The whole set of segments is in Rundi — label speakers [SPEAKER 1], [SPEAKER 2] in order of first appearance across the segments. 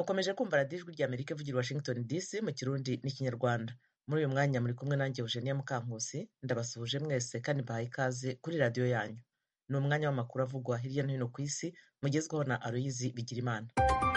[SPEAKER 1] mukomeje kumva radiyo ijwi ry'amerika ivugira washington dc mu kirundi n'ikinyarwanda muri uyu mwanya muri kumwe nanjye eugenia mukankusi ndabasuhuje mwese kandi mbahaye ikaze kuri radiyo yanyu ni umwanya w'amakuru avugwa hirya no hino ku isi mugezweho na aloyizi bigirimana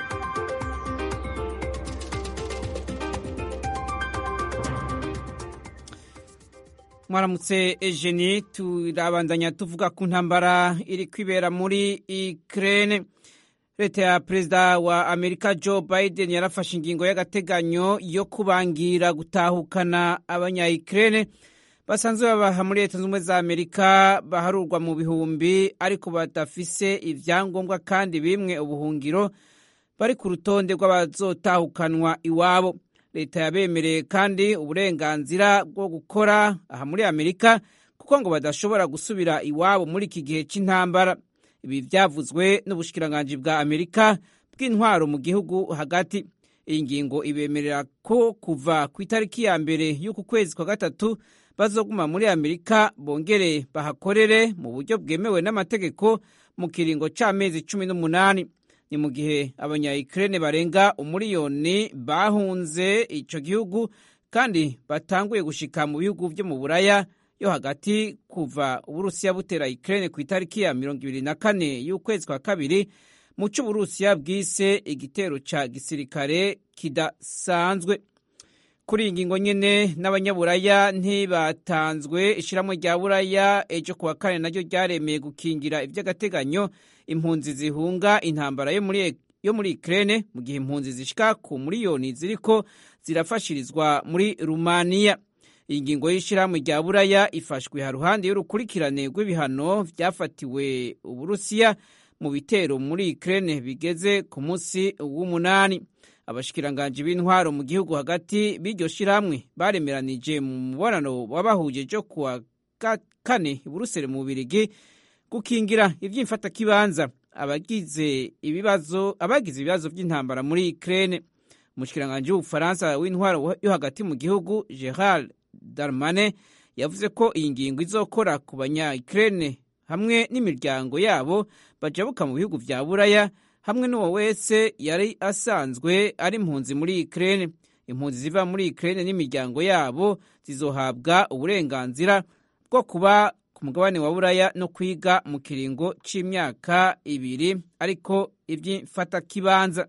[SPEAKER 2] mwaramutse ejeni turabandanya tuvuga ku ntambara iri kwibera muri Ukraine leta ya perezida wa amerika joe biden yarafashe ingingo y'agateganyo yo kubangira gutahukana abanya Ukraine basanzwe babaha muri leta z'ubumwe za amerika baharurwa mu bihumbi ariko badafise ibyangombwa kandi bimwe ubuhungiro bari ku rutonde rw'abazotahukanwa iwabo leta yabemereye kandi uburenganzira bwo gukora aha muri amerika kuko ngo badashobora gusubira iwabo muri iki gihe cy'intambara ibi byavuzwe n'ubushikiranganji bwa amerika bw'intwaro mu gihugu hagati iyi ngingo ibemerera ko kuva ku itariki ya mbere y'uku kwezi kwa gatatu bazoguma muri amerika bongere bahakorere mu buryo bwemewe n'amategeko mu kiringo c'amezi cumi n'umunani ni mu gihe abanyayikirene barenga umuriyoni bahunze ico gihugu kandi batanguye gushika mu bihugu vyo mu buraya yo hagati kuva uburusiya butera ikirene ku itariki ya mirongo ibiri na kane y'ukwezi kwa kabiri mu c'uburusiya bwise igitero ca gisirikare kidasanzwe kuri iyi ngingo nyene n'abanyaburaya ntibatanzwe ishiramwe rya buraya ejo kuwa kane naryo ryaremeye gukingira ivy'agateganyo impunzi zihunga intambara yo muri yo muri Ukraine mu gihe impunzi zishika ku miliyoni ziriko zirafashirizwa muri Rumaniya iyi ngingo y'ishyirahamwe rya buraya ifashwe haruhande y'urukurikirane rw'ibihano vyafatiwe uburusiya mu bitero muri Ukraine bigeze ku munsi w'umunani abashikiranganji b'intwaro mu gihugu hagati b'iryo shirahamwe baremeranije mu mubonano wabahuje jo kuwa kane i Buruseli mu Bubirigi gukingira ivy'imfatakibanza abagize ibibazo abagize ibibazo vy'intambara muri Ukraine umushikiranganje w'ubufaransa w'intwaro yo hagati mu gihugu Gerald Darmanin yavuze ko iyi ngingo izokora ku banya Ukraine hamwe n'imiryango yabo bajabuka mu bihugu vya Buraya hamwe n'uwo wese yari asanzwe ari impunzi muri Ukraine impunzi ziva muri Ukraine n'imiryango yabo zizohabwa uburenganzira bwo kuba ku mugabane wa buraya no kwiga mu kiringo c'imyaka ibiri ariko ivy'imfatakibanza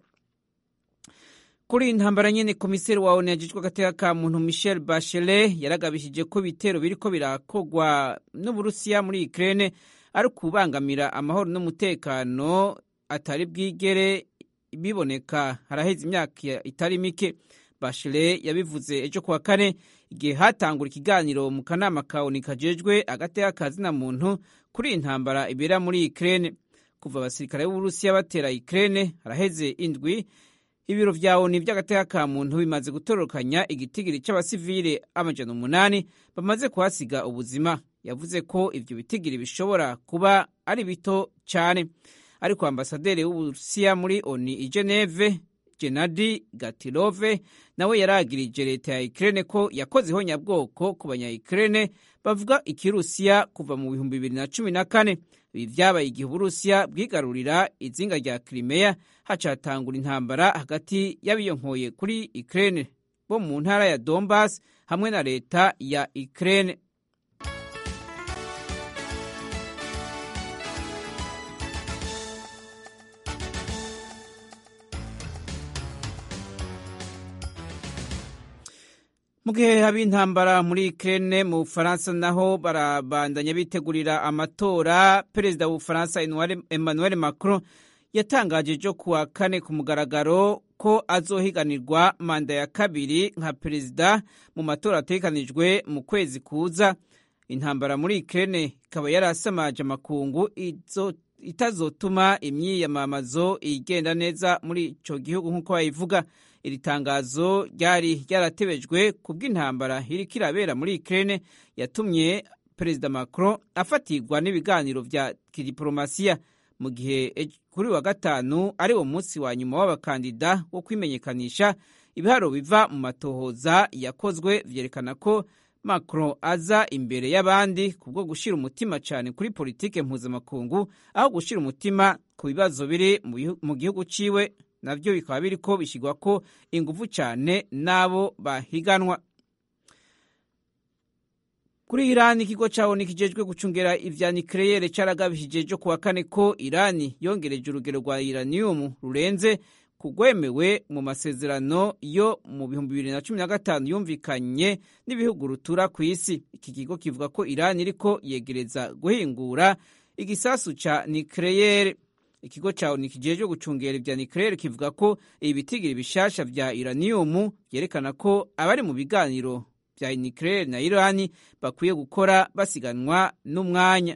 [SPEAKER 2] kuri iyi ntambara nyene komiseri wa onu yajejwe agateka ka muntu michel bachelet yaragabishije ko ibitero biriko birakogwa n'uburusiya muri ukraine ari ukubangamira amahoro n'umutekano atari bwigere biboneka haraheze imyaka itari mike bachelet yabivuze ejo kuwa kane igihe hatangura ikiganiro mu kanama ka onu kajejwe agateka ka zina muntu kuri iyi ntambara ibera muri Ukraine kuva abasirikare b'Uburusiya batera Ukraine haraheze indwi ibiro vya onu vy'agateka ka muntu bimaze gutororokanya igitigiri c'abasivile amajana umunani bamaze kuhasiga ubuzima yavuze ko ivyo bitigiri bishobora kuba ari bito cane ariko ambasaderi w'Uburusiya muri onu i Geneve Gennady Gatilove nawe yaragirije leta ya Ukraine ko yakoze ihonyabwoko ku banya Ukraine bavuga ikirusiya kuva mu bihumbi bibiri na cumi na kane ibi vyabaye igihe uburusiya bwigarurira izinga rya Crimea hacatangura intambara hagati y'abiyonkoye kuri Ukraine bo mu ntara ya Donbas hamwe na leta ya Ukraine mu gihe haba intambara muri Ukraine mu Bufaransa naho barabandanya bitegurira amatora perezida w'Ubufaransa Emmanuel Macron yatangaje ejo kuwa kane ku mugaragaro ko azohiganirwa manda ya kabiri nka perezida mu matora ategekanijwe mu kwezi kuza intambara muri Ukraine ikaba yarasamaje amakungu itazotuma imyiyamamazo igenda neza muri ico gihugu nk'uko bayivuga iri tangazo ryari ryaratebejwe ku bw'intambara iriko irabera muri Ukraine yatumye perezida Macron afatirwa n'ibiganiro vya kidiplomasiya mu gihe kuri wa gatanu ari wo munsi wa nyuma w'abakandida wo kwimenyekanisha ibiharo biva mu matohoza yakozwe vyerekana ko Macron aza imbere y'abandi kubwo gushira umutima cyane kuri politike mpuzamakungu aho gushira umutima ku bibazo biri mu gihugu ciwe navyo bikaba biriko bishyirwa ko ingufu cyane n'abo bahiganwa kuri irani ikigo cyawo nikijejwe gucungera ivya nikeleyere caragabishije ejo kuwa kane ko irani yongereje urugero rwa uranium rurenze kugwemewe mu masezerano yo mu bihumbi bibiri na cumi na gatanu yumvikanye n'ibihugu rutura ku isi iki kigo kivuga ko irani iriko yegereza guhingura igisasu ca nikeleyere ikigo cyawo nikijejwe gucungera ivya nikeleyere kivuga ko ibitigiri bishasha vya uranium vyerekana ko abari mu biganiro vya nucleaire na Irani bakwiye gukora basiganwa n'umwanya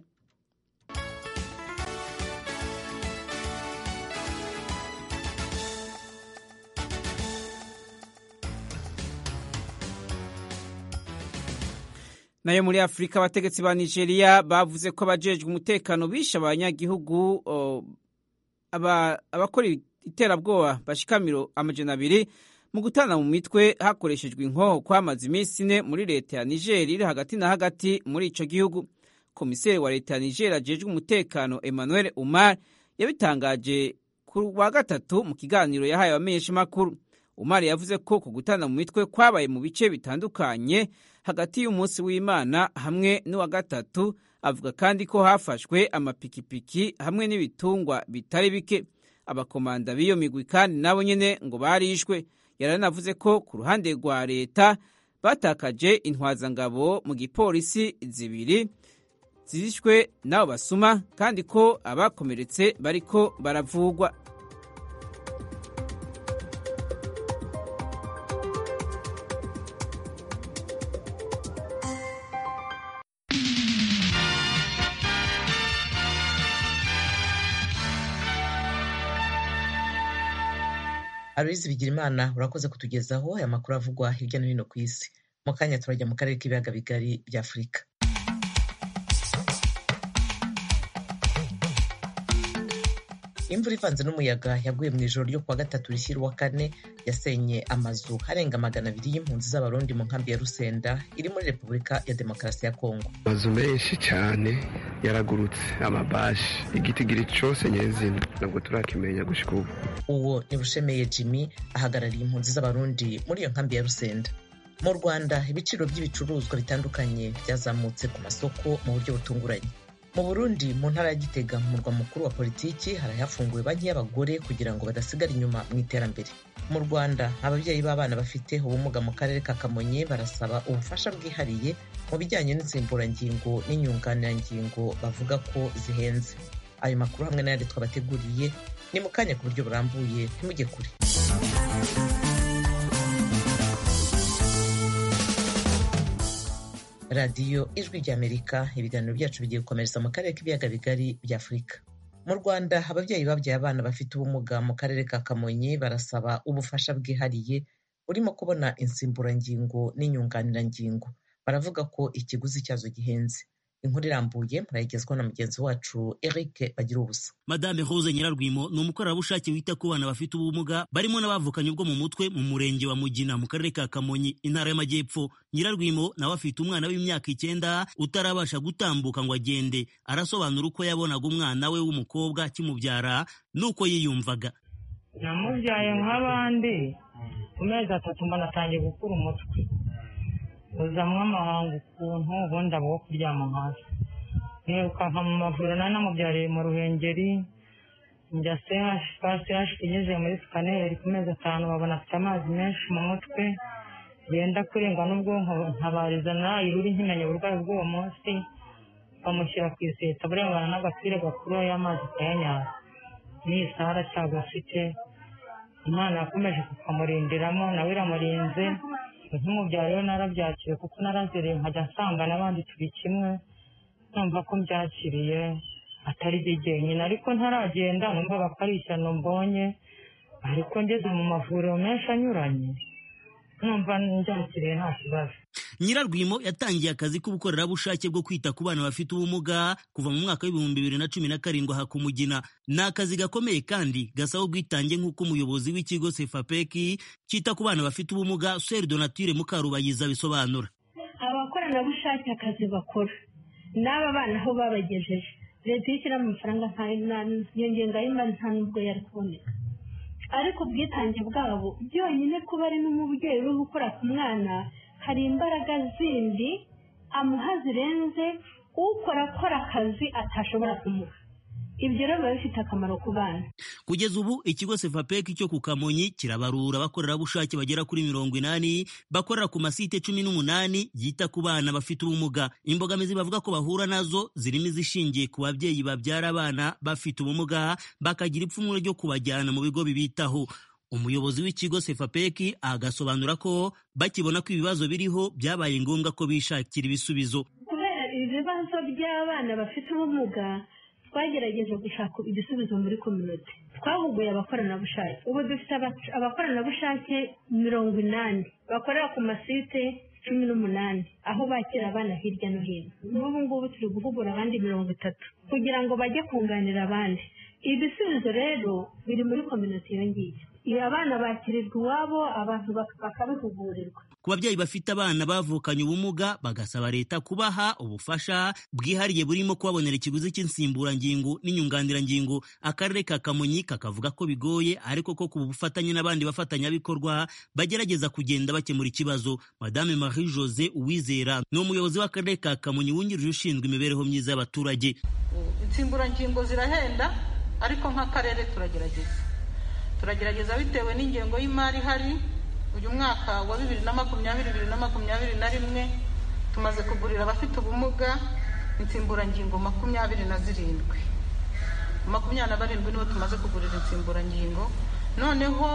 [SPEAKER 2] nayo muri afurika abategetsi ba nigeria bavuze ko abajejwe umutekano bishe abanyagihugu abakora iterabwoba bashikamiro amajana abiri mu gutana mu mitwe hakoreshejwe inkoho kwamaze iminsi ine muri leta ya niger iri hagati na hagati muri ico gihugu komiseri wa leta ya niger ajejwe umutekano emmanuel umar yabitangaje ku wa gatatu mu kiganiro yahaye abamenyeshamakuru umar yavuze ko ku gutana mu mitwe kwabaye mu bice bitandukanye hagati y'umunsi w'imana hamwe n'uwa gatatu avuga kandi ko hafashwe amapikipiki hamwe n'ibitungwa bitari bike abakomanda b'iyo migwi kandi nabo nyene ngo barishwe yaranavuze ko ku ruhande rwa leta batakaje intwazangabo mu gipolisi zibiri zishwe n'abo basuma kandi ko abakomeretse bariko baravugwa
[SPEAKER 1] Aloyizi Bigirimana urakoze kutugezaho aya makuru avugwa hirya no hino ku isi mu kanya turajya mu karere k'ibiyaga bigari bya afurika imvura ivanze n'umuyaga yaguye mu ijoro ryo kuwa gatatu rishyira uwa kane yasenye amazu harenga magana abiri y'impunzi z'abarundi mu nkambi ya rusenda iri muri repubulika ya demokarasi ya kongo
[SPEAKER 3] amazu menshi cyane yaragurutse amabashi igitigiri cyose nyezina ntabwo turakimenya gushika ubu
[SPEAKER 1] uwo ni bushemeye jimmy ahagarariye impunzi z'abarundi muri iyo nkambi ya rusenda mu rwanda ibiciro by'ibicuruzwa bitandukanye byazamutse ku masoko mu buryo butunguranye mu burundi mu ntara ya gitega mu murwa mukuru wa politiki harahafunguwe banki y'abagore kugira ngo badasigara inyuma mu iterambere mu rwanda ababyeyi b'abana bafite ubumuga mu karere ka kamonyi barasaba ubufasha bwihariye mu bijyanye n'insimburangingo n'inyunganirangingo bavuga ko zihenze ayo makuru hamwe n'ayandi twabateguriye ni mu kanya ku buryo burambuye ntimujye kure radiyo ijwi ry'amerika ibiganiro byacu bigiye gukomereza mu karere k'ibiyaga bigari bya afurika mu rwanda ababyeyi babyaye abana bafite ubumuga mu karere ka kamonyi barasaba ubufasha bwihariye burimo kubona insimburangingo n'inyunganirangingo baravuga ko ikiguzi cyazo gihenze inkuru irambuye murayigezwaho na mugenzi wacu eric bagira ubusa
[SPEAKER 4] madame rose nyirarwimo ni umukorerabushake wita ku bana bafite ubumuga barimo n'abavukanye ubwo mu mutwe mu murenge wa mugina mu karere ka kamonyi intara y'amajyepfo nyirarwimo nawe afite umwana w'imyaka icyenda utarabasha gutambuka ngo agende arasobanura uko yabonaga umwana we w'umukobwa akimubyara n'uko yiyumvaga
[SPEAKER 5] namubyaye nk'abandi ku mezi atatu mbona atangiye gukura umutwe uzamwo amahanga ukuntu ubundi abo wo kuryama hasi nirukanka mu mavuriro nari namubyariye mu ruhengeri njya sehashika igeze muri sikaneri ku mezi atanu babona afite amazi menshi mu mutwe yenda kurengwa n'ubwonko ntabariza nayiruri nkimenya uburwayi bw'uwo munsi bamushyira ku iseta burengana n'agapira gakuru y'amazi kayanyaza n'iyi saha aracyagwa afite imana yakomeje kukamurindiramo nawe iramurinze nk'umubyaro rero narabyakiriye kuko narazereye nkajya nsanga n'abandi turi kimwe numva ko mbyakiriye atari byo jyenyine ariko ntaragenda numvaga ko ari ishyano mbonye ariko ngeze mu mavuriro menshi anyuranye numva mbyakiriye nta kibazo
[SPEAKER 4] nyirarwimo yatangiye akazi k'ubukorerabushake bwo kwita ku bana bafite ubumuga kuva mu mwaka w'ibihumbi bibiri na cumi na karindwi aha ku mugina ni akazi gakomeye kandi gasaba ubwitange nk'uko umuyobozi w'ikigo sefapeki cyita ku bana bafite ubumuga seri donatire mukarubayiza bisobanura
[SPEAKER 6] abakoranabushake akazi bakora n'aba bana aho babagejeje leta iyo ishyiramo amafaranga iyo ngenga y'imari nta n'ubwo yari kuboneka ariko ubwitange bwabo byonyine kuba ari n'umubyeyi uri gukora ku mwana hari imbaraga zindi amuha zirenze ukora akora akazi atashobora kumuha ibyo rero biba bifite akamaro ku bana
[SPEAKER 4] kugeza ubu ikigo sefapeki cyo ku kamonyi kirabarura abakorerabushake bagera kuri mirongo inani bakorera ku masite cumi n'umunani yita ku bana bafite ubumuga imbogamizi bavuga ko bahura nazo zirimo izishingiye ku babyeyi babyara abana bafite ubumuga bakagira ipfunwe ryo kubajyana mu bigo bibitaho umuyobozi w'ikigo sefapeki agasobanura ko bakibona ko ibibazo biriho byabaye ngombwa ko bishakira ibisubizo
[SPEAKER 6] kubera ibibazo by'abana bafite ubumuga twagerageje gushaka igisubizo muri kominote twahuguye abakoranabushake ubu dufite abakoranabushake mirongo inani bakorera ku masite cumi n'umunani aho bakira abana hirya no hino n'ubu ngubu turi guhugura abandi mirongo itatu kugira ngo bajye kunganira abandi ibisubizo rero biri muri kominote iyo ngiyo iyo abana bakirirwa iwabo abantu bakabihugurirwa
[SPEAKER 4] ku babyeyi bafite abana bavukanye ubumuga bagasaba leta kubaha ubufasha bwihariye burimo kubabonera ikiguzi cy'insimburangingo n'inyunganirangingo akarere ka kamonyi kakavuga ko bigoye ariko ko ku bufatanye n'abandi bafatanyabikorwa bagerageza kugenda bakemura ikibazo madame marie jose uwizera ni umuyobozi w'akarere ka kamonyi wungirije ushinzwe imibereho myiza y'abaturage
[SPEAKER 7] insimburangingo zirahenda ariko nk'akarere turagerageza turagerageza bitewe n'ingengo y'imari ihari uyu mwaka wa bibiri na makumyabiri bibiri na makumyabiri na rimwe tumaze kugurira abafite ubumuga insimburangingo makumyabiri na zirindwi makumyabiri na barindwi nibo tumaze kugurira insimburangingo noneho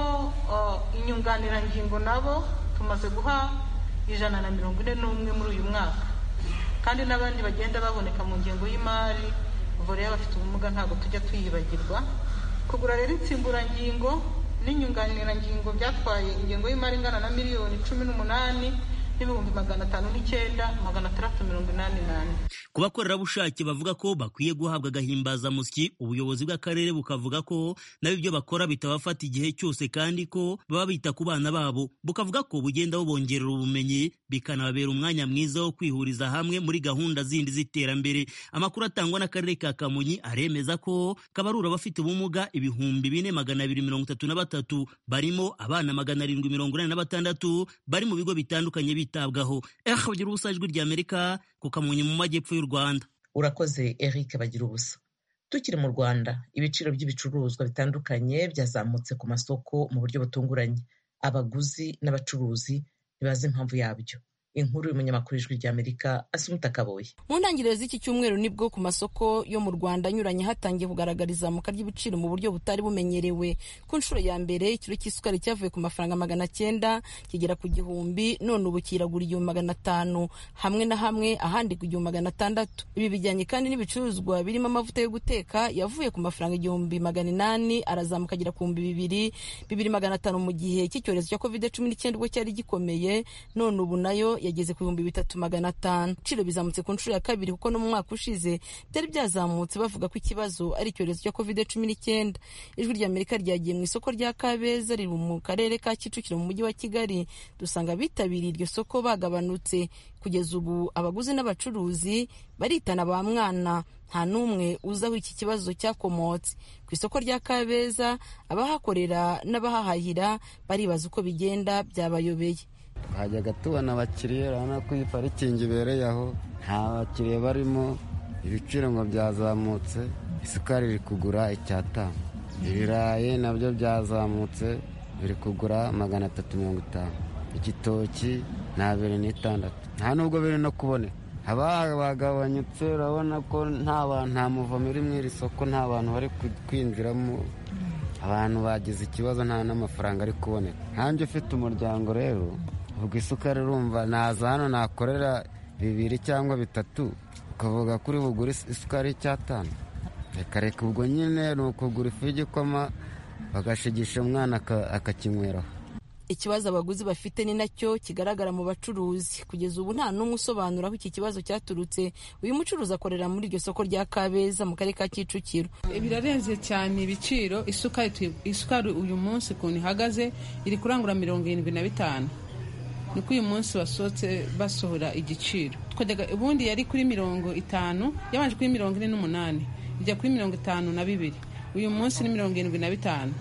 [SPEAKER 7] inyunganirangingo nabo tumaze guha ijana na mirongo ine n'umwe muri uyu mwaka kandi n'abandi bagenda baboneka mu ngengo y'imari vore y'abafite ubumuga ntabwo tujya tuyibagirwa kugura rero insimburangingo n'inyunganirangingo byatwaye ingengo y'imari ingana na miliyoni cumi n'umunani n'ibihumbi magana atanu n'icyenda magana atandatu mirongo inani n'ane
[SPEAKER 4] ku bakorerabushake bavuga ko bakwiye guhabwa agahimbazamusyi ubuyobozi bw'akarere bukavuga ko nabo ibyo bakora bitabafata igihe cyose kandi ko baba bita ku bana babo bukavuga ko bugenda bubongerera ubumenyi bikanababera umwanya mwiza wo kwihuriza hamwe muri gahunda zindi z'iterambere amakuru atangwa n'akarere ka kamonyi aremeza ko kabarura abafite ubumuga ibihumbi bine magana abiri mirongo itatu na batatu barimo abana magana arindwi mirongo inani na batandatu bari mu bigo bitandukanye bitabwaho eh bagira ubusa ijwi ry'amerika ku kamonyi mu majyepfo y'u rwanda
[SPEAKER 1] urakoze eric bagira ubusa tukiri mu rwanda ibiciro by'ibicuruzwa bitandukanye byazamutse ku masoko mu buryo butunguranye abaguzi n'abacuruzi ntibazi impamvu yabyo inkuru y'umunyamakuru ijwi ry'amerika asumuta kaboye
[SPEAKER 8] mu ntangiriro z'iki cyumweru nibwo ku masoko yo mu rwanda anyuranye hatangiye kugaragara izamuka ry'ibiciro mu buryo butari bumenyerewe ku nshuro ya mbere ikiro cy'isukari cyavuye ku mafaranga magana cyenda kigera ku gihumbi none ubu kiragura igihumbi magana atanu hamwe na hamwe ahandi ku igihumbi magana atandatu ibi bijyanye kandi n'ibicuruzwa birimo amavuta yo guteka yavuye ku mafaranga igihumbi magana inani arazamuka agera ku bihumbi bibiri bibiri magana atanu mu gihe cy'icyorezo cya covid cumi n'icyenda ubwo cyari gikomeye none ubu nayo yageze ku bihumbi bitatu magana atanu ibiciro bizamutse ku nshuro ya kabiri kuko no mu mwaka ushize byari byazamutse bavuga ko ikibazo ari icyorezo cya covid cumi n'icyenda ijwi ry'amerika ryagiye mu isoko rya kabeza riri mu karere ka kicukiro mu mujyi wa kigali dusanga abitabiriye iryo soko bagabanutse kugeza ubu abaguzi n'abacuruzi baritana ba mwana nta n'umwe uzi aho iki kibazo cyakomotse ku isoko rya kabeza abahakorera n'abahahahira baribaza uko bigenda byabayobeye
[SPEAKER 9] twajyaga tubona abakiriya urabona ko iyi parikingi ibereye aho nta bakiriya barimo ibiciro ngo byazamutse isukari iri kugura icyatanu ibirayi nabyo byazamutse biri kugura magana atatu mirongo itanu igitoki ni abiri n'itandatu nta nubwo biri no kuboneka haba bagabanyutse urabona ko nta nta muvomo uri mu iri soko nta bantu bari kwinjiramo abantu bagize ikibazo nta n'amafaranga ari kuboneka nkanjye ufite umuryango rero ubwo isukari urumva naza hano nakorera bibiri cyangwa bitatu ukavuga kuri bugure isukari y'icyatanu reka reka ubwo nyine ni ukugura ifu y'igikoma bagashigisha umwana akakinyweraho
[SPEAKER 8] ikibazo abaguzi bafite ni nacyo kigaragara mu bacuruzi kugeza ubu nta n'umwe usobanura aho iki kibazo cyaturutse uyu mucuruzi akorera muri iryo soko rya kabeza mu karere ka kicukiro
[SPEAKER 10] birarenze cyane ibiciro isukari isukari uyu munsi ukuntu ihagaze iri kurangura mirongo irindwi na bitanu niko uyu munsi basohotse basohora igiciro ubundi yari kuri mirongo itanu yabanje kuri mirongo ine n'umunani ijya kuri mirongo itanu na bibiri uyu munsi ni mirongo irindwi na bitanu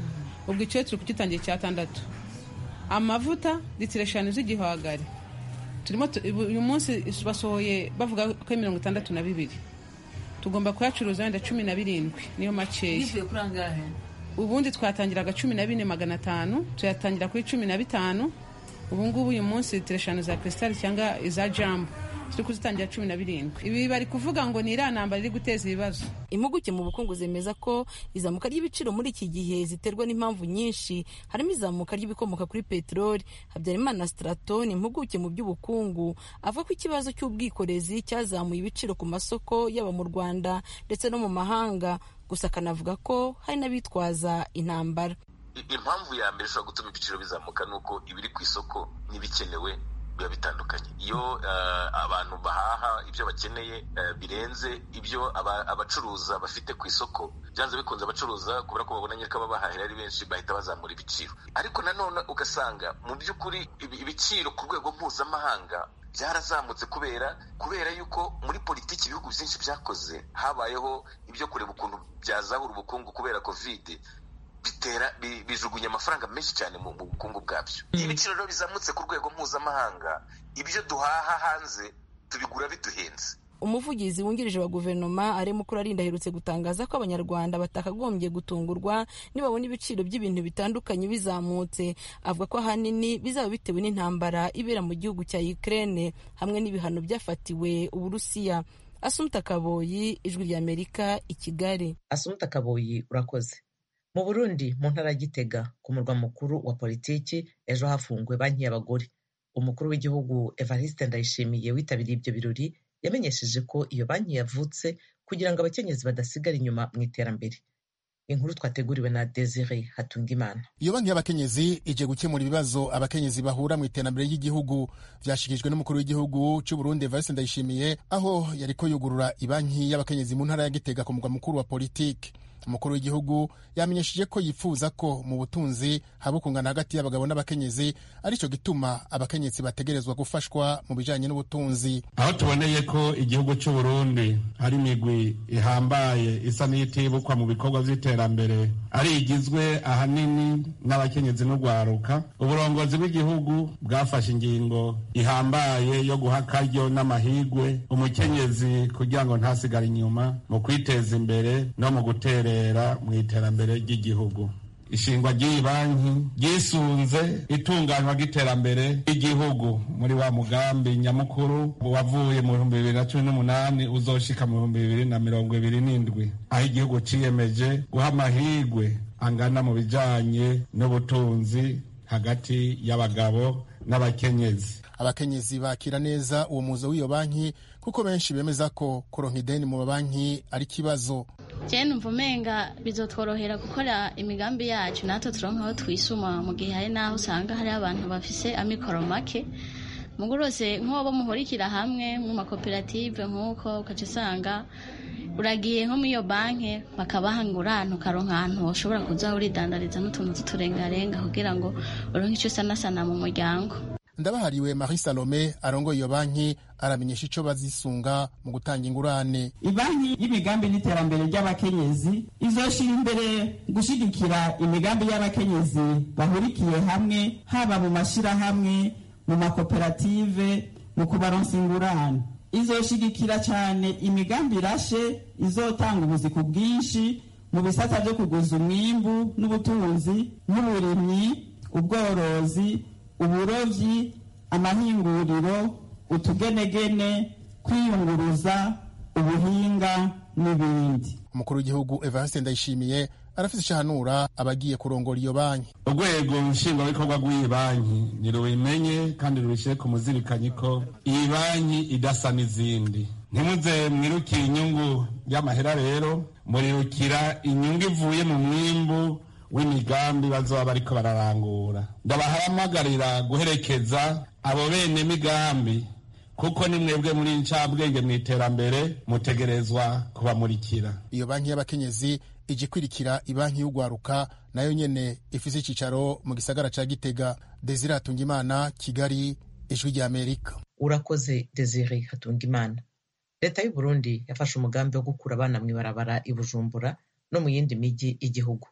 [SPEAKER 10] ubwo icyo turi kugitangira icyatandatu amavuta litiro eshanu z'igihwagari turimo uyu munsi basohoye bavuga ko ari mirongo itandatu na bibiri tugomba kuyacuruza wenda cumi na birindwi niyo makeya
[SPEAKER 8] bivuye kuri angahe
[SPEAKER 10] ubundi twatangiraga cumi na bine magana atanu tuyatangira kuri cumi na bitanu ubu ngubu uyu munsi litiro eshanu za krisitali cyangwa iza jambo turi kuzitangira cumi na birindwi ibi bari kuvuga ngo ni iriya ntambara iri guteza ibibazo
[SPEAKER 8] impuguke mu bukungu zemeza ko izamuka ry'ibiciro muri iki gihe ziterwa n'impamvu nyinshi harimo izamuka ry'ibikomoka kuri peteroli habyarimana strato ni impuguke mu by'ubukungu avuga ko ikibazo cy'ubwikorezi cyazamuye ibiciro ku masoko yaba mu rwanda ndetse no mu mahanga gusa akanavuga ko hari n'abitwaza intambara
[SPEAKER 11] impamvu ya mbere ishobora gutuma ibiciro bizamuka ni uko ibiri ku isoko n'ibikenewe biba bitandukanye iyo abantu bahaha ibyo bakeneye birenze ibyo abacuruza bafite ku isoko byanze bikunze abacuruza kubera ko babonanye ko ababahahira ari benshi bahita bazamura ibiciro ariko nanone ugasanga mu by'ukuri ibiciro ku rwego mpuzamahanga byarazamutse kubera kubera yuko muri politiki ibihugu byinshi byakoze habayeho ibyo kureba ukuntu byazahura ubukungu kubera kovide bitera bijugunya amafaranga menshi cyane mu bukungu bwabyo iyo ibiciro rero bizamutse ku rwego mpuzamahanga ibyo duhaha hanze tubigura biduhenze
[SPEAKER 8] umuvugizi wungirije wa guverinoma arimo kurarinda aherutse gutangaza ko abanyarwanda batakagombye gutungurwa nibabona ibiciro by'ibintu bitandukanye bizamutse avuga ko ahanini bizaba bitewe n'intambara ibera mu gihugu cya Ukraine hamwe n'ibihano byafatiwe uburusiya asumta kaboyi ijwi ry'amerika i kigali
[SPEAKER 1] asumta kaboyi urakoze mu burundi mu ntara ya gitega ku murwa mukuru wa politiki ejo hafunguwe banki y'abagore umukuru w'igihugu evariste ndayishimiye witabiriye ibyo birori yamenyesheje ko iyo banki yavutse kugira ngo abakenyezi badasigara inyuma mu iterambere inkuru twateguriwe na desire hatungimana
[SPEAKER 12] iyo banki y'abakenyezi ije gukemura ibibazo abakenyezi bahura mu iterambere ry'igihugu byashikirijwe n'umukuru w'igihugu cy'u Burundi Evariste Ndayishimiye aho yariko yugurura ibanki y'abakenyezi mu ntara ya Gitega ku mugwa mukuru wa politiki umukuru w'igihugu yamenyesheje ko yifuza ko mu butunzi haba ukungana hagati y'abagabo n'abakenyezi aricyo gituma abakenyezi bategerezwa gufashwa mu bijanye n'ubutunzi
[SPEAKER 13] aho tuboneye ko igihugu cy'u Burundi hari imigwi ihambaye isa n'itibukwa mu bikorwa by'iterambere ari igizwe ahanini n'abakenyezi n'urwaruka uburongozi bw'igihugu bwafashe ingingo ihambaye yo guha akaryo n'amahigwe umukenyezi kugira ngo ntasigare inyuma mu kwiteza imbere no mu gutera mu iterambere ry'igihugu ishingwa ry'iyi banki ryisunze itunganywa ry'iterambere ry'igihugu muri wa mugambi nyamukuru wavuye mu bihumbi bibiri na cumi n'umunani uzoshika mu bihumbi bibiri na mirongo ibiri n'indwi aho igihugu ciyemeje guha amahirwe angana mu bijanye n'ubutunzi hagati y'abagabo n'abakenyezi
[SPEAKER 12] abakenyezi bakira neza uwo muzo w'iyo banki kuko benshi bemeza ko kuronka ideni mu mabanki ari ikibazo
[SPEAKER 14] je numva umenga bizotworohera gukora imigambi yacu natwe turonka aho twisuma mu gihe hari n'aho usanga hari abantu bafise amikoro make mugurose nk'abo muhurikira hamwe mu makoperative nk'uko ukaca usanga uragiye nko muri iyo banki bakabaha ingurane ukaronka ahantu ushobora kuza uridandariza n'utuntu tuturengarenga kugira ngo uronke icyo usanasana mu muryango
[SPEAKER 12] ndabahariwe marie salome arongoye iyo banki aramenyesha icyo bazisunga mu gutanga ingurane
[SPEAKER 15] ibanki y'imigambi n'iterambere ry'abakenyezi izoshira imbere gushyigikira imigambi y'abakenyezi bahurikiye hamwe haba mu mashyirahamwe mu makoperative mu kubaronsa ingurane izoshigikira cyane imigambi irashe izotanga ubuzi ku bwinshi mu bisata byo kuguza umwimbu n'ubutunzi nk'uburimyi ubworozi uburovyi amahinguriro utugenegene kwiyunguruza ubuhinga n'ibindi
[SPEAKER 12] umukuru w'igihugu evariste ndayishimiye arafite ishahanura abagiye kurongora iyo banki
[SPEAKER 13] urwego nshingwabikorwa rw'iyi banki nirubimenye kandi rubishyire ku muzirikanyi ko iyi banki idasa n'izindi ntimuze mwirukire inyungu y'amahera rero murirukira inyungu ivuye mu mwimbu w'imigambi bazoba bariko bararangura ndabahamagarira guherekeza abo bene migambi kuko ni mwebwe muri ncabwenge mu iterambere mutegerezwa kubamurikira
[SPEAKER 12] iyo banki y'abakenyezi ije ikwirikira ibanki y'ugwaruka nayo nyene ifise icicaro mu gisagara ca gitega desire hatungimana kigali ijwi rya amerika
[SPEAKER 1] urakoze desire hatungimana leta y'u burundi yafashe umugambi wo gukura abana mw'ibarabara i bujumbura no mu yindi mijyi y'igihugu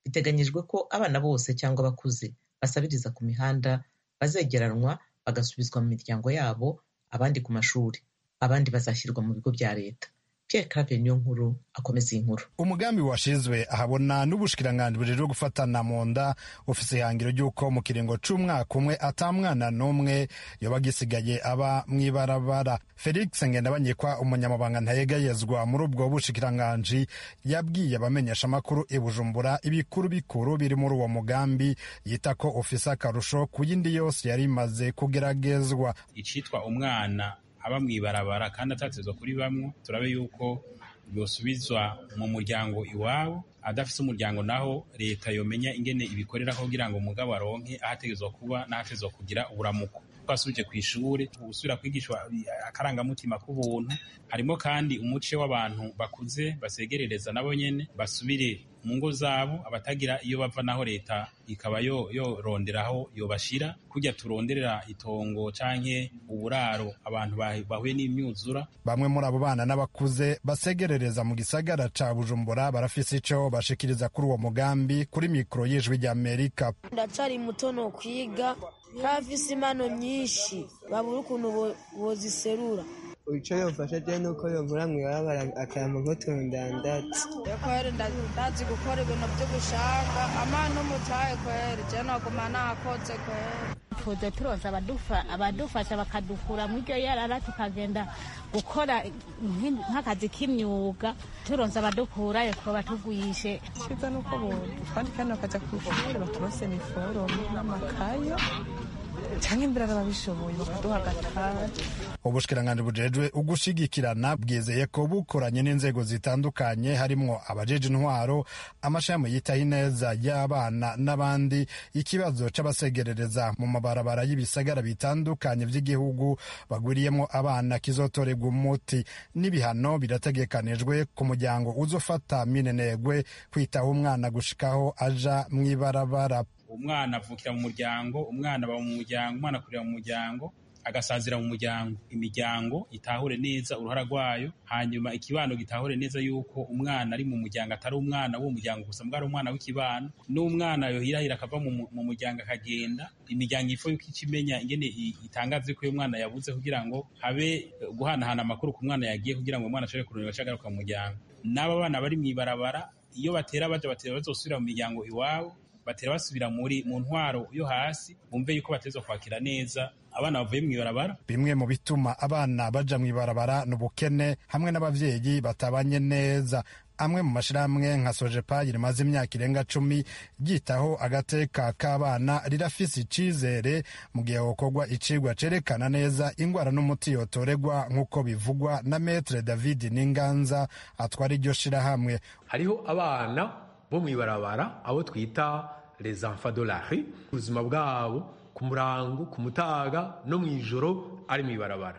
[SPEAKER 1] biteganyijwe ko abana bose cyangwa abakuze basabiriza ku mihanda bazegeranwa bagasubizwa mu miryango yabo abandi ku mashuri abandi bazashyirwa mu bigo bya leta Pierre Claver niyo nkuru akomeza iyi nkuru
[SPEAKER 16] umugambi washizwe ahabona n'ubushikiranganji bujejwe gufatana mu nda ufise ihangiro ry'uko mu kiringo c'umwaka umwe ata mwana n'umwe yoba agisigaye aba mw'ibarabara felix ngendabanyikwa umunyamabanga ntayegayezwa muri ubwo bushikiranganji yabwiye abamenyesha amakuru i bujumbura ibikuru bikuru biri muri uwo mugambi yita ko ufise akarusho ku yindi yose yari imaze kugeragezwa
[SPEAKER 17] icitwa umwana aba mw'ibarabara kandi atatezwa kuri bamwe turabe yuko yosubizwa mu muryango iwabo adafise umuryango naho leta yomenya ingene ibikoreraho kugira ngo umugabo aronke ahategezwa kuba n'ahategezwa kugira uburamuko twasubije ku ishuri gusubira kwigishwa akarangamutima k'ubuntu harimo kandi umuce w'abantu bakuze basegerereza nabo nyene basubire mu ngo zabo abatagira iyo bava naho leta ikaba yoronderaho yobashira kujya turonderera itongo canke uburaro abantu bahuye n'imyuzura
[SPEAKER 16] bamwe muri abo bana n'abakuze basegerereza mu gisagara ca bujumbura barafise ico bashikiriza kuri uwo mugambi kuri mikoro y'ijwi ry'amerika
[SPEAKER 18] ndacari muto no kwiga ntafise impano nyinshi babura ukuntu boziserura
[SPEAKER 19] icyo yofasha je nuko yonkora mw'ibarabara akayama nk'utuntu ndandatse
[SPEAKER 20] kweri ndazi gukora ibintu by'ubushanga amana umutahe kweri je noguma nakoze kweri
[SPEAKER 21] tuze turoza abadufasha bakadukura mu iryo yarara tukagenda gukora nk'akazi k'imyuga turonza abadukurayo twoba tugwishe
[SPEAKER 22] cyiza nuko twandika hano bakajya ku ishuri baturose niforomo n'amakayo cyangwa imbere ababishoboye bakaduha agataha
[SPEAKER 16] ubushikiranganji bujejwe ugushigikirana bwizeye ko bukoranye n'inzego zitandukanye harimwo abajeje intwaro amashami yitaho ineza y'abana n'abandi ikibazo c'abasegerereza mu mabarabara y'ibisagara bitandukanye vy'igihugu bagwiriyemwo abana kizotorerwa umuti n'ibihano birategekanijwe ku muryango uzofata minenegwe kwitaho umwana gushikaho aja mw'ibarabara
[SPEAKER 17] umwana avukira mu muryango umwana aba mu muryango umwana akurira mu muryango agasazira mu muryango imiryango itahure neza uruhara rwayo hanyuma ikibano gitahure neza yuko umwana ari mu muryango atari umwana w'uwo muryango gusa mbwa ari umwana w'ikibano n'umwana yohirahira akava mu muryango akagenda imiryango ifo yuko ikimenya ingene itangaza ko uyu mwana yabuze kugira ngo habe guhanahana amakuru ku mwana yagiye kugira ngo umwana ashobore kurondera acagaruka mu muryango n'aba bana bari mu ibarabara iyo batera baja batera bazosubira mu miryango iwabo batera basubira muri mu ntwaro yo hasi bumve yuko batezwa kwakira neza abana bavuye mu ibarabara
[SPEAKER 16] bimwe mu bituma abana baja mu ibarabara ni ubukene hamwe n'abavyeyi batabanye neza amwe mu mashirahamwe nka sojepa rimaze imyaka irenga cumi ryitaho agateka k'abana rirafise icizere mu gihe hokorwa icigwa cerekana neza ingwara n'umuti yotoregwa nk'uko bivugwa na metre david n'inganza atwara iryo shirahamwe
[SPEAKER 23] hariho abana bo mu ibarabara abo twita les enfants de la rue ubuzima bwabo ku murango ku mutaga no mu ijoro ari mu ibarabara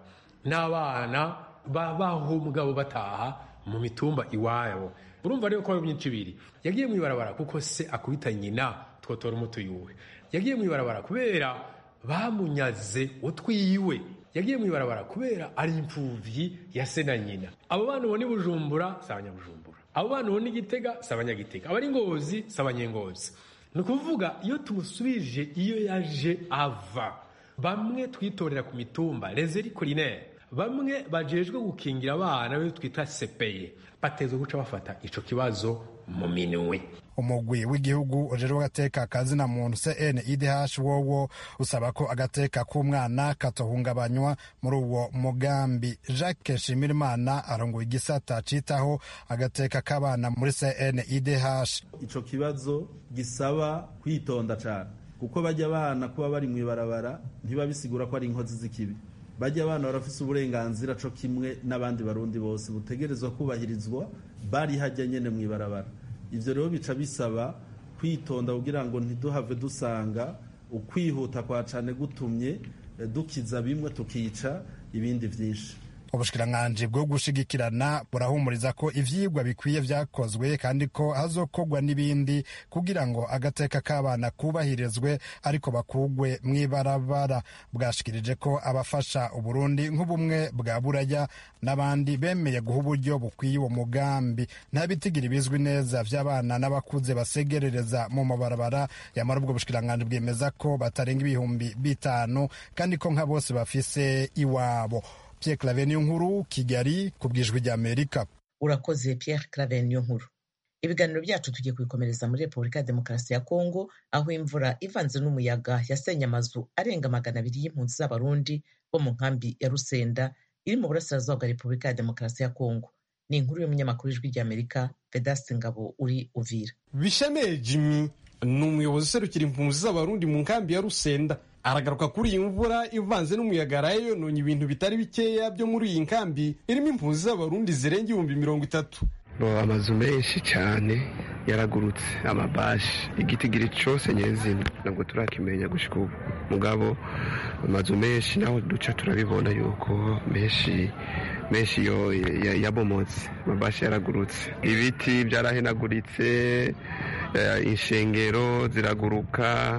[SPEAKER 23] n'abana babaho mugabo bataha mu mitumba iwabo urumva rero ko ari myinshi ibiri yagiye mu ibarabara kuko se akubita nyina twotora umuti yuwe yagiye mu ibarabara kubera bamunyaze utwiwe yagiye mu ibarabara kubera ari imfuvyi ya se na nyina abo bana ubona i bujumbura si abanyabujumbura abo bana ubona igitega si abanyagitega abari ngozi si abanyengozi ni ukuvuga iyo tumusubije iyo yaje ava bamwe twitorera ku mitumba rezeri kurinere bamwe bajejwe gukingira abana be twita sepeye batezwe guca bafata ico kibazo mu minwe
[SPEAKER 16] umugwi w'igihugu ujejwe agateka kazina muntu CNIDH wowo usaba ko agateka k'umwana katohungabanywa muri uwo mugambi Jacques Shimirimana arongoye igisata citaho agateka k'abana muri CNIDH
[SPEAKER 24] ico kibazo gisaba kwitonda cane kuko bajya abana kuba bari mu ibarabara ntibabisigura ko ari inkozi z'ikibi bajya abana barafise uburenganzira co kimwe n'abandi barundi bose butegerezwa kubahirizwa bari hajya nyene mu ibarabara ivyo rero bica bisaba kwitonda kugira ngo ntiduhave dusanga ukwihuta kwa cane gutumye dukiza bimwe tukica ibindi vyinshi
[SPEAKER 16] ubushikiranganji bwo gushigikirana burahumuriza ko ivyigwa bikwiye vyakozwe kandi ko hazokorwa n'ibindi kugira ngo agateka k'abana kubahirizwe ariko bakugwe mw'ibarabara bwashikirije ko abafasha uburundi nk'ubumwe bwa buraya n'abandi bemeye guha uburyo bukwiye uwo mugambi nta bitigira bizwi neza vy'abana n'abakuze basegerereza mu mabarabara yamara ubwo bushikiranganji bwemeza ko batarenga ibihumbi bitanu kandi ko nka bose bafise iwabo Pierre Claver niyo nkuru Kigali ku bwijwi rya Amerika
[SPEAKER 1] urakoze Pierre Claver niyo nkuru ibiganiro byacu tugiye kubikomereza muri repubulika ya demokarasi ya kongo aho imvura ivanze n'umuyaga yasenye amazu arenga magana abiri y'impunzi z'abarundi bo mu nkambi ya rusenda iri mu burasirazuba bwa repubulika ya demokarasi ya kongo ni inkuru y'umunyamakuru w'ijwi ry'amerika vedaste ngabo uri uvira
[SPEAKER 2] bishemeye jimmy ni umuyobozi userukira impunzi z'abarundi mu nkambi ya rusenda aragaruka kuri iyi mvura ivanze n'umuyaga yaraye yononye ibintu bitari bikeya byo muri iyi nkambi irimo impunzi z'abarundi zirenga ibihumbi mirongo itatu
[SPEAKER 3] amazu menshi cyane yaragurutse amabashi igitigiri cyose nyezina ntabwo turakimenya gushyika ubu mugabo amazu menshi naho duca turabibona yuko menshi menshi yo yabomotse amabashi yaragurutse ibiti byarahenaguritse inshengero ziraguruka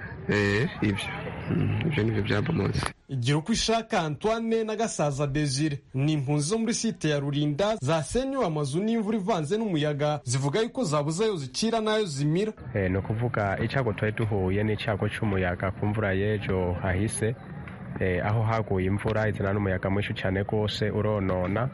[SPEAKER 3] ibyo ibyo nibyo byabomotse
[SPEAKER 2] igira uko ishaka antoine na gasaza desire ni impunzi zo muri site ya rurinda zasenywe amazu n'imvura ivanze n'umuyaga zivuga yuko zabuze ayo zicira n'ayo zimira
[SPEAKER 5] ni ukuvuga icyago twari duhuye n'icyago cy'umuyaga ku mvura y'ejo hahise aho haguye imvura izana n'umuyaga mwinshi cyane rwose uronona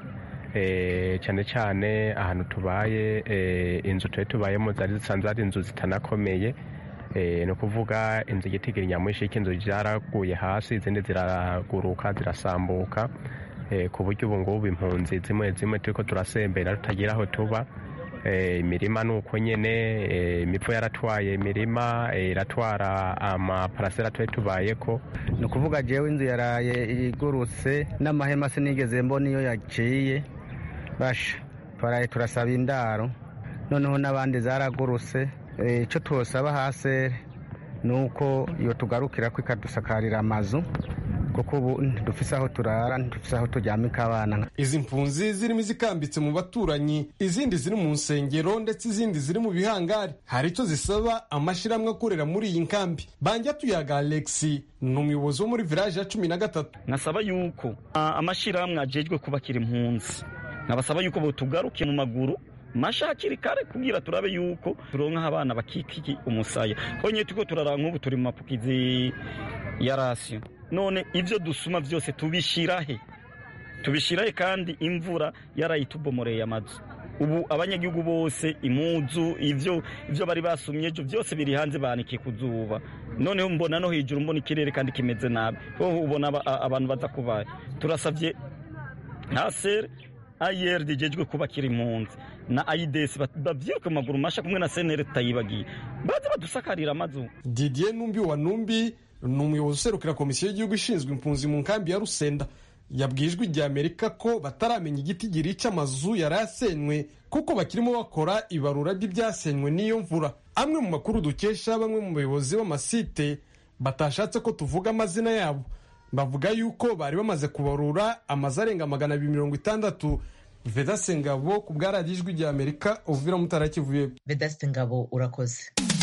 [SPEAKER 5] cyane cyane ahantu tubaye inzu twari tubayemo zari zisanzwe ari inzu zitanakomeye ni ukuvuga inzu igitigiri nyamwinshi cy'inzu zaraguye hasi izindi ziraguruka zirasambuka ku buryo ubu ngubu impunzi zimwe zimwe turi ko turasembera tutagira aho tuba imirima ni uko nyine imipfu yaratwaye imirima iratwara amaparasera twari tubaye ko
[SPEAKER 6] ni ukuvuga jewe inzu yaraye igurutse n'amahema sinigeze mbona iyo yaciye basha twaraye turasaba indaro noneho n'abandi zaragurutse icyo twosaba hasi ni uko iyo tugarukira ko ikadusakarira amazu kuko ubu ntidufise aho turara ntidufise aho turyamika abana
[SPEAKER 2] izi mpunzi zirimo izikambitse mu baturanyi izindi ziri mu nsengero ndetse izindi ziri mu bihangari hari icyo zisaba amashyirahamwe akorera muri iyi nkambi banjya tuyaga alexi ni umuyobozi wo muri village ya cumi na gatatu
[SPEAKER 25] nkasaba yuko amashyirahamwe ajejwe kubakira impunzi nkabasaba yuko botugaruke mu maguru masha hakiri kare kugira turabe yuko turonka abana bakikiki umusaya konye tuko turara nk'ubu turi mu mapukizi ya rasiyo none ibyo dusuma byose tubishirahe tubishirahe kandi imvura yarayitubomoreye amazu ubu abanyagihugu bose imuzu ivyo ivyo bari basumye ejo byose biri hanze banikiye ku zuba noneho mbona no hejuru mbona ikirere kandi kimeze nabi hoho ubona abantu baza kubaye turasavye hasere ayeri rigejwe kubakira impunzi na ayidesi bavyiruke mu maguru masha kumwe na senere tutayibagiye baze badusakarira amazu
[SPEAKER 2] didier numbi wa numbi ni umuyobozi userukira komisiyo y'igihugu ishinzwe impunzi mu nkambi ya rusenda yabwiye ijwi rya amerika ko bataramenya igiti girica amazu yari yasenywe kuko bakirimo bakora ibarura ry'ibyasenywe n'iyo mvura amwe mu makuru dukesha bamwe mu bayobozi b'amasite batashatse ko tuvuga amazina yabo bavuga yuko bari bamaze kubarura amazu arenga magana abiri mirongo itandatu vedase ngabo ku bwa radiyo ijwi rya amerika uvira mutara kivuye
[SPEAKER 1] vedase ngabo urakoze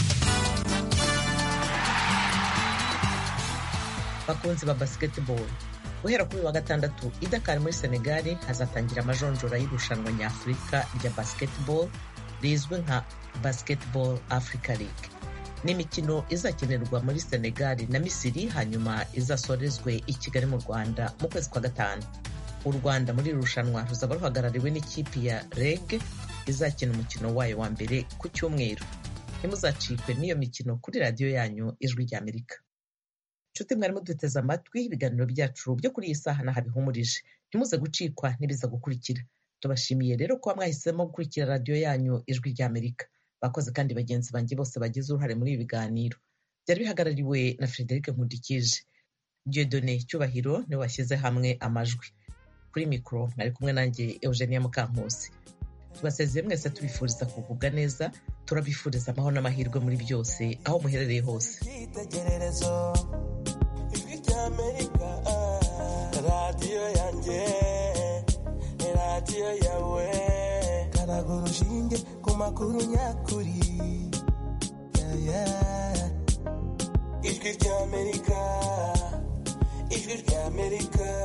[SPEAKER 1] bakunzi ba basketball guhera kuri wa gatandatu i Dakar muri senegali hazatangira amajonjora y'irushanwa nyafurika rya basketball rizwi nka basketball africa league ni imikino izakenerwa muri senegali na misiri hanyuma izasorezwe i kigali mu rwanda mu kwezi kwa gatanu u rwanda muri iri rushanwa ruzaba ruhagarariwe n'ikipe ya reg izakina umukino wayo wa mbere ku cyumweru ntimuzacikwe n'iyo mikino kuri radiyo yanyu ijwi rya amerika nshuti mwarimu duteze amatwi ibiganiro byacu byo kuri iyi saha nahabihumurije ntimuze gucikwa n'ibiza gukurikira tubashimiye rero kuba mwahisemo gukurikira radiyo yanyu ijwi rya amerika bakoze kandi bagenzi banjye bose bagize uruhare muri ibi biganiro byari bihagarariwe na frederic nkundikije diodone cyubahiro niwe washyize hamwe amajwi kuri mikoro mwari kumwe nanjye eugenia mukankusi tubasezeye mwese tubifuriza kugubwa neza turabifuriza amahoro n'amahirwe muri byose aho muherereye hose
[SPEAKER 26] ijwi ry'amerika radiyo yanjye
[SPEAKER 4] radiyo yawe karaga urushinge ku makuru nyakuri Yeah, yeah. ijwi ry'amerika ijwi ry'amerika